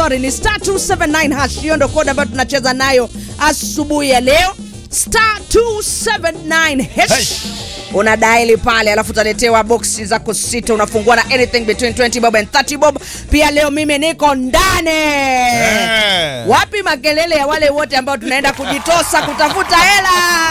sorry ni star 279 hash hiyo ndo kodi ambayo tunacheza nayo asubuhi ya leo star 279 hash Hash. una daili pale alafu utaletewa boksi zako sita unafungua na anything between 20 bob and 30 bob pia leo mimi niko ndani Eh. wapi makelele ya wale wote ambao tunaenda kujitosa kutafuta hela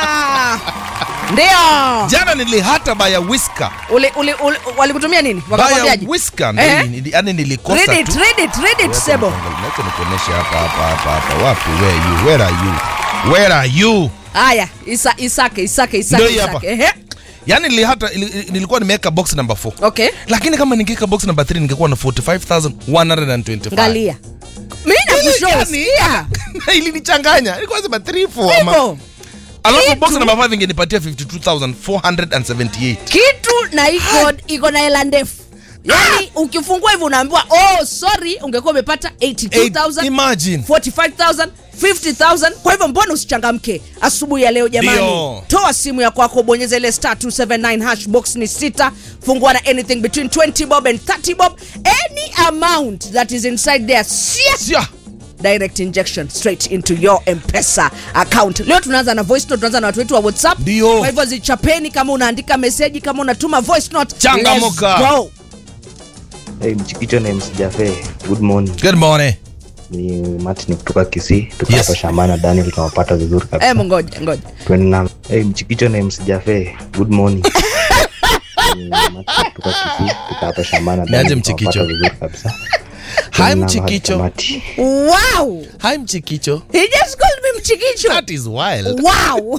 ndio jana nilihata baya whisker uli, uli, uli, walikutumia nini baya wakakwambiaje whisker Eh? ndio nili- yani nilikosa read it, tu read it, read it, Sebo. Acha nikuoneshe hapa hapa hapa hapa wapi where you where are you where are you haya isa, isake isake isake, Ndio hii hapa. isake. Ehe. yani nilihata ili- nilikuwa nimeweka box number 4 okay lakini kama ningeweka box number 3 ningekuwa na 45125 ngalia mi nakushosikia ilinichanganya ilikuwa sema 3 4 ama hivo alafu box Kitu. number 5 ingenipatia 52478 kitu na iko iko na hela ndefu yani ukifungua hivi unaambiwa oh sorry ungekuwa umepata 82000 imagine 45000 50000 kwa hivyo mbona usichangamke asubuhi ya leo jamani Ndio. toa simu ya kwako bonyeza ile star 279 hash box ni sita fungua na anything between 20 bob and 30 bob any amount that is inside there sia Sia. direct injection straight into your mpesa account leo tunaanza na voice note tunaanza na watu wetu wa whatsapp Ndio. kwa hivyo zichapeni kama unaandika meseji kama unatuma voice note Changamuka. Let's go. Hey, mchikicho na MC Jafe. Good morning. good morning Ni Martin kutoka Kisii. Tuko Yes. hapa shambani Daniel tunawapata vizuri kabisa. Eh, ngoja ngoja Twende na Hey, mchikicho na MC Jafe. Good morning. Ni Martin kutoka Kisii. Tuko hapa shambani Niaje Daniel Mchikicho? tunawapata vizuri kabisa. hi Twende na mchikicho Tamati. wow hi mchikicho he just called me mchikicho that is wild wow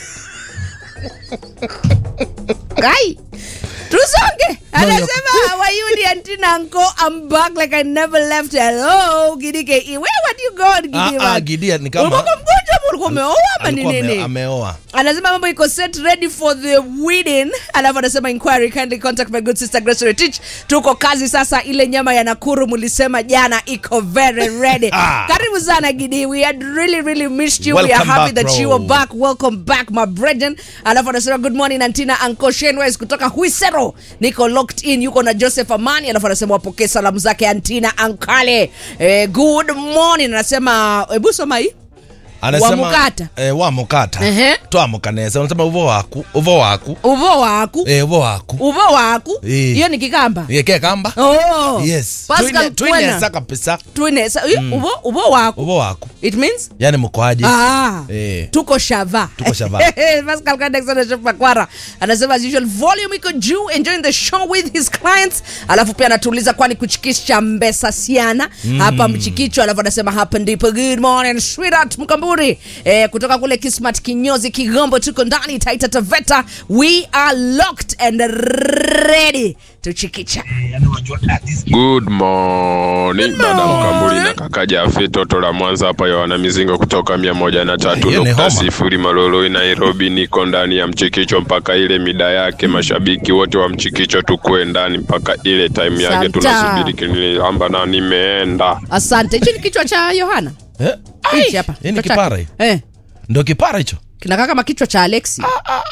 kai tusonge anasema how are you dear Tina Uncle I'm back like I never left hello Gidike where were you going Ah, Gidi ah, man? Gideon ni kama- ulikuwa mgonjwa ama ulikuwa umeoa ama ni Alikuwa ame- nini ameoa anasema mambo iko set ready for the wedding alafu anasema inquiry kindly contact my good sister Grace Retich tuko kazi sasa ile nyama ya Nakuru mlisema jana iko very ready Ah. karibu sana Gidi we had really really missed you we are Welcome happy back, that you bro. are back welcome back my brethren alafu anasema good morning Antina Uncle Shenwes kutoka Huisero niko locked in yuko na Joseph Amani alafu anasema wapokee salamu zake Antina Ankale eh, good morning anasema hebu soma hii Wamukata. eh, wamukata Ehe. twamukaneza unasema uvo waku uvo waku uvo waku eh, uvo waku uvo waku Eh. hiyo ni kikamba yeke kamba oh. yes Pascal Twine- twinesa Kwena. kabisa Twinesa. Hiyo, uvo, uvo waku uvo waku it means yani mkoaje Ah, Eh. tuko shava Tuko shava. Pascal Kandex na Chef Makwara anasema as usual volume iko juu enjoying the show with his clients alafu pia anatuuliza kwani kuchikisha mbesa siana hapa mchikicho alafu anasema hapa ndipo good morning sweetheart mkamburi eh, kutoka kule Kismat kinyozi Kigombo tuko ndani Taita Taveta we are locked and ready tuchikicha Good morning dada Mkambuli na kaka Jafe toto la Mwanza hapa Yohana Mizingo kutoka mia moja na tatu Hiyo ni nukta homa. sifuri Maloloi Nairobi. Niko ndani ya mchikicho mpaka ile mida yake. Mashabiki wote wa mchikicho tukue ndani mpaka ile time yake, Santa. tunasubiri kinilamba na nimeenda. asante hicho ni kichwa cha Yohana eh? hichi hapa hii ni kichwa kipara chake. hii? eh ndo kipara hicho kinakaa kama kichwa cha Alexi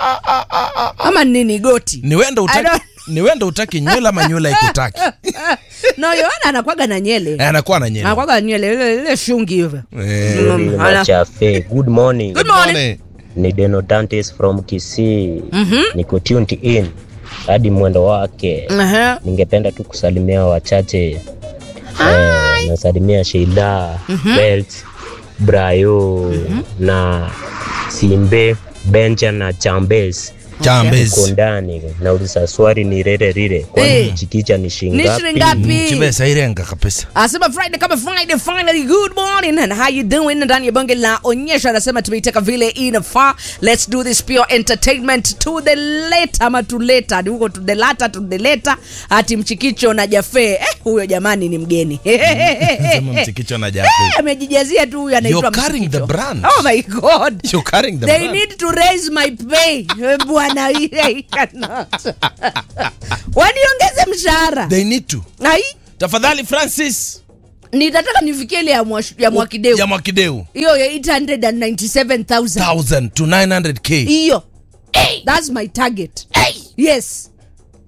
ama nini goti ni wenda I utaki don't- ni wenda utaki nywele ama nywele ikutaki no Yohana anakwaga na nyele Eh, anakuwa na nywele anakwaga na nyele ile ile shungi hivyo Eh, Mm, ana- Chafe, good morning. Good morning. Morning. Ni Deno Dantes from Kisii. Niko tuned in hadi mwendo wake. Aha. Ningependa tu kusalimia wachache. Eh, nasalimia Sheila, Belt, Brayo na Simbe, Benja na Chambes. Chambezi. Uko ndani. Nauliza swali ni rere rire. Kwani Eh. chikicha ni ni shingapi? shilingi ngapi chibesa irenga kabisa asema friday kama friday finally good morning and how you doing ndani ya bonge la onyesha anasema tumeiteka vile inafaa let's do this pure entertainment to the later ama to later ni huko to the later to the later ati mchikicho na jafe eh, huyo jamani ni mgeni sema mchikicho na jafe Eh, amejijazia tu huyu anaitwa You're carrying Mchikicho. the brand. oh my god You're carrying the they brand. need to raise my pay Eh, bwana I cannot. waniongeze mshahara they need to ai tafadhali francis nitataka nifikie ile ya mwa- ya mwakideu ya mwakideu hiyo ya 897000 1000 to 900k hiyo thats my target yes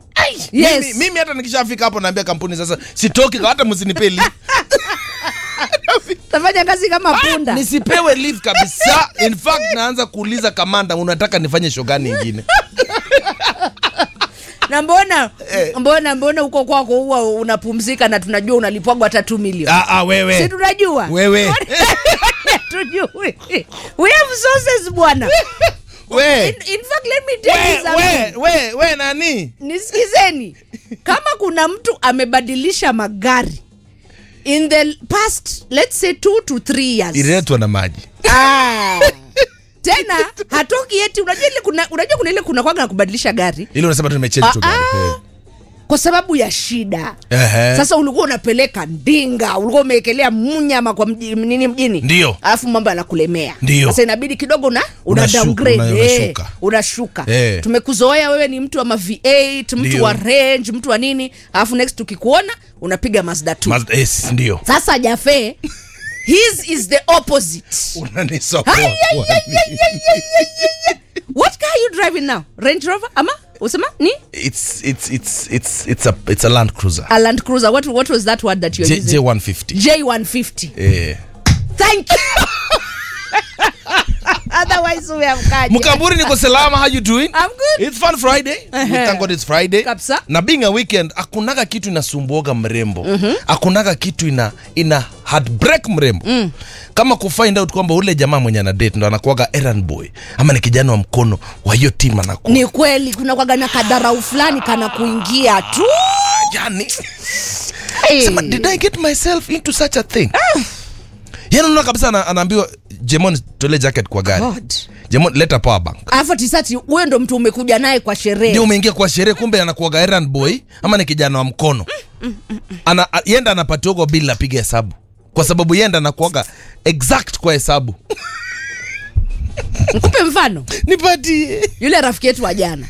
yes mimi, mimi hata nikishafika hapo naambia kampuni sasa sitoki hata msinipeli tafanya kazi kama punda nisipewe leave kabisa in fact naanza kuuliza kamanda unataka nifanye show gani ingine na mbona mbona mbona huko kwako huwa unapumzika na tunajua unalipwagwa hata 2 milioni ah, ah, si wewe tunajua wewe tujui we have sources bwana we in, in fact let me tell you we something we we we nani nisikizeni kama kuna mtu amebadilisha magari in the past let's say two to three years ililetwa na maji ah. tena hatoki eti unajua ile kuna unajua kuna ile kuna kwaga na kubadilisha gari ili unasema tu nimechange tu Ah, gari ah. kwa sababu ya shida Ehe. sasa ulikuwa unapeleka ndinga ulikuwa umeekelea mnyama kwa mji, nini mjini Ndio. alafu mambo yanakulemea Ndio. sasa inabidi kidogo na una Unashuka, downgrade una- eh, unashuka. unashuka Eh. tumekuzoea wewe ni mtu wa ma V8 mtu Ndio. wa range mtu wa nini alafu next tukikuona unapiga Mazda 2 Mazda- yes, ndio sasa Jafe his is the opposite unanisokoa Ai, ai, ai, ai, ai, ai, ai, ai. what car are you driving now Range Rover ama usema ni it's it's it's it's it's a it's a land cruiser a Land Cruiser what what was that word that you're J, using J150 J150 eh Thank you. Otherwise we have kaja. mkamburi niko salama how you doing I'm good. it's fun friday we Ehe. thank god it's friday Kabisa. na being a weekend akunaga kitu inasumbuoga mrembo akunaga kitu ina ina heartbreak mrembo kama kufind out kwamba ule jamaa mwenye ana date ndo anakuaga errand boy ama ni kijana wa mkono wa hiyo team anakuwa Ni kweli kuna kwaga na kadarau fulani kana kuingia tu. yani Hey. sema did i get myself into such a thing yani unaona kabisa ana, anaambiwa jemon tole jacket kwa gari God. jemon leta power bank Alafu tisati wewe ndo mtu umekuja naye kwa sherehe. ndio umeingia kwa sherehe kumbe anakuaga errand boy ama ni kijana wa mkono ana a- yenda anapatiogwa bili apiga hesabu kwa sababu yenda anakuaga exact kwa hesabu Nikupe mfano. nipatie Yule rafiki yetu wa jana.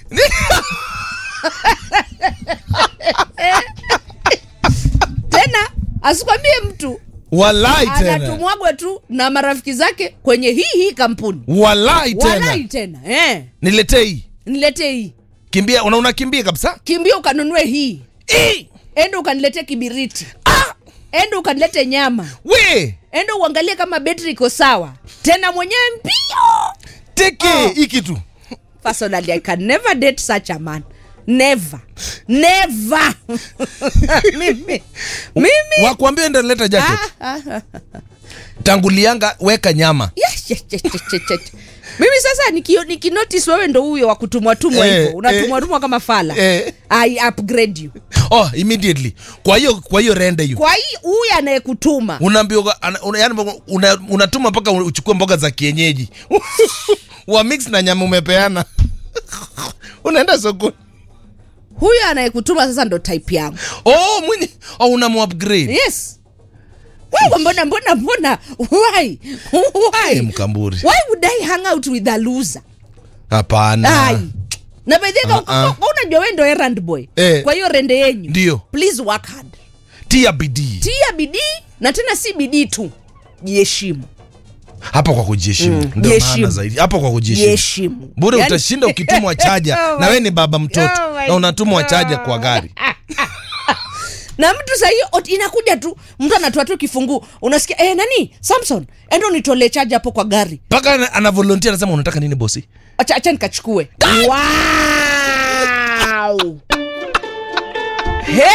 Tena asikwambie mtu walai tena anatumwagwa tu na marafiki zake kwenye hii hii kampuni. walai Walai tena tena. Eh. niletee hii Niletee hii. kimbia una unakimbia kabisa Kimbia ukanunue hii. Eh, enda ukaniletee kibiriti enda ukanilete nyama we enda uangalie kama betri iko sawa tena mwenyewe mbio teke Oh. hii kitu personally i can never date such a man never never mimi mimi wakuambia enda leta jacket Ah, ah, ah. tangulianga weka nyama Yes, yes, yes, yes, yes, yes. mimi sasa nikio- nikinotice wewe ndo huyo wa kutumwa tumwa Eh, hivyo unatumwa tumwa kama fala Eh. i upgrade you oh immediately kwa hiyo kwa hiyo rende hiyo kwa hii huyu anayekutuma unaambiwa ana- una, yani una, unatuma mpaka uchukue mboga za kienyeji wa mix na nyama umepeana unaenda sokoni huyu anayekutuma sasa ndo type yangu oh mwenye oh, unamuupgrade yes wewe mbona mbona mbona why why Eh, mkamburi why would i hang out with a loser hapana ai na by the way Ah, ah. kwa- kwa unajua wewe ndo errand boy Eh. kwa hiyo rende yenyu Ndio. please work hard tia bidii tia bidii na tena si bidii tu jiheshimu hapa kwa kujiheshimu Mm, ndio jiheshimu. maana zaidi hapa kwa kujiheshimu jiheshimu bure Yaani- utashinda ukitumwa chaja Oh na my- we ni baba mtoto Oh my na unatumwa chaja kwa gari na mtu sahii inakuja tu mtu anatoa tu kifunguu unasikia eh, nani samson endo nitolee chaja hapo kwa gari mpaka ana- ana volunteer anasema unataka nini bosi acha, acha nikachukue wow. He?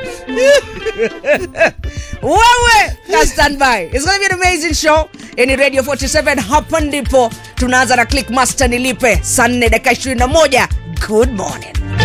wewe ka standby It's gonna be an amazing show ini radio 47 hapa ndipo tunaanza na click master nilipe saa 4 dakika 21 good morning